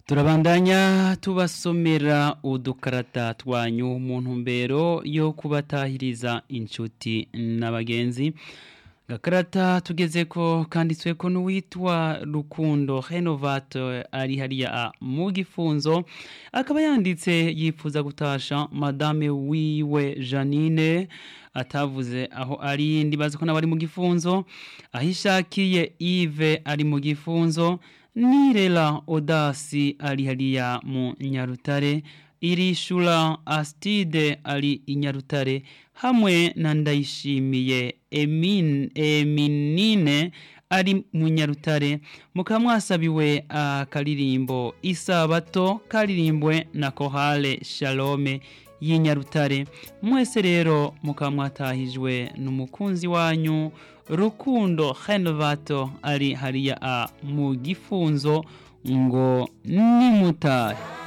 turabandanya tubasomera udukarata twanyu mu ntumbero yo kubatahiriza inshuti n'abagenzi gakarata tugeze ko kanditswe ko n'uwitwa rukundo renovato ari hariya mu gifunzo akaba yanditse yifuza gutasha madame wiwe janine atavuze aho ari ndibaza ko n'abari mu gifunzo aho ishakiye ive ari mu gifunzo nirela odasi ari hariya mu nyarutare irishura astide ari inyarutare hamwe na ndayishimiye emin, eminine ari mu nyarutare mukaba mwasabiwe akaririmbo isabato karirimbwe na kohale shalome y'inyarutare mwese rero mukaba mwatahijwe n'umukunzi wanyu rukundo renovato ari hariya a mu gifunzo ngo nimutahe